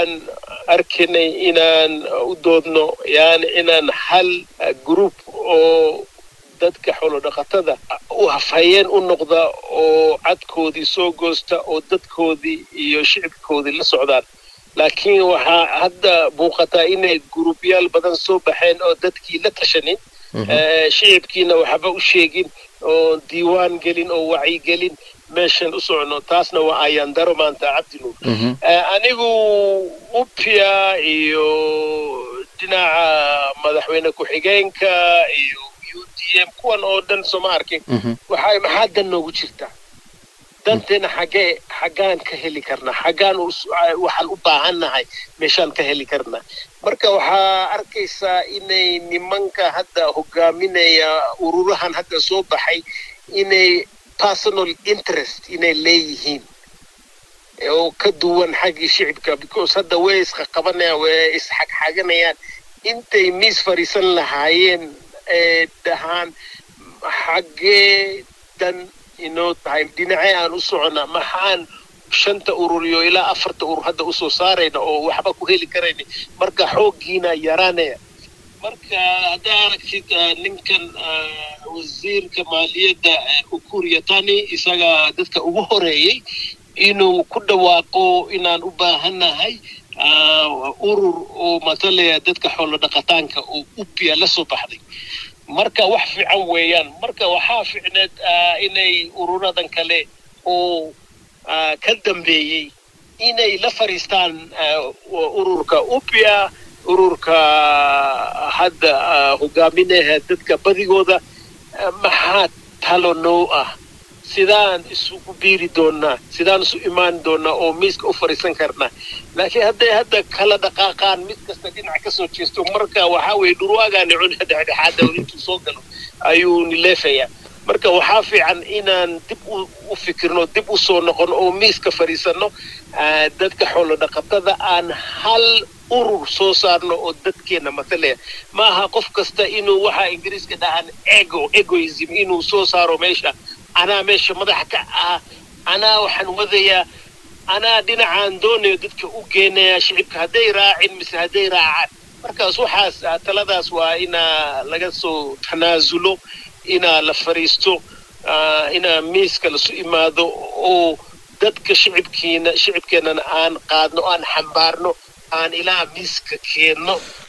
waxaan arkaynay inaan u doodno yani inaan hal group oo dadka xoolodhaqatada u hafhayeen u noqda oo cadkoodii soo goosta oo dadkoodii iyo shicibkoodii la socdaan laakiin waxaa hadda muuqataa inay gurubyaal badan soo baxeen oo dadkii la tashanin shicibkiina waxba u sheegin oo diiwaan gelin oo wacyigelin meeshan u socno taasna waa ayaan daro maanta cabdinuur anigu upia iyo dhinaca madaxweyne ku-xigeenka iyo u d m kuwan oo dhan sooma arkin waxay maxaa dan noogu jirtaa danteena xaggee xaggaan ka heli karnaa xaggaan waxaan u baahannahay meeshaan ka heli karnaa marka waxaa arkaysaa inay nimanka hadda hogaaminaya ururahan hadda soo baxay inay personal interest inay leeyihiin oo ka duwan xaggii shicibka because hadda way isqaqabanayaan way isxagxaganayaan intay miis fadhiisan lahaayeen ee dhahaan xaggee dan inoo tahay dhinacee aan u socona maxaan shanta urur iyo ilaa afarta urur hadda usoo saarayna oo waxba ku heli karayna marka xooggiina yaraanaya marka haddaa aragtid ninkan wasiirka maaliyadda ukuriya tani isaga dadka ugu horeeyey inuu ku dhawaaqo inaan u baahannahay urur oo matalaya dadka xoolo dhaqataanka oo upia la soo baxday marka wax fiican weeyaan marka waxaa ficneed inay ururadan kale oo ka dambeeyey inay la fadhiistaan ururka upia ururka hadda hogaaminaha dadka badigooda maxaa talo noo ah sidaan isugu biiri doonaa sidaan isu imaan doonaa oo miiska u fadhiisan karnaa laakiin hadday hadda kala dhaqaaqaan mid kasta dhinac ka soo jeesto marka waxaa weeye dhurwaagaani cun dhexdhexaada intuu soo galo ayuu nileefayaa marka waxaa fiican inaan dib u fikirno dib u soo noqon oo miiska fadhiisanno dadka xoolo dhaqatada aan hal urur soo saarno oo dadkeena matalaya ma aha qof kasta inuu waxaa ingiriiska dhahaan ego egoism inuu soo saaro meesha anaa meesha madaxa ka ah anaa waxaan wadayaa anaa dhinacaan doonayo dadka u geenaya shicibka hadday raacin mise hadday raacaan markaas waxaas taladaas waa inaa laga soo tanaasulo inaa la fadhiisto inaa miiska lasu imaado oo dadka shicibkiina shicibkeennana aan qaadno aan xambaarno aan ilaa miiska keenno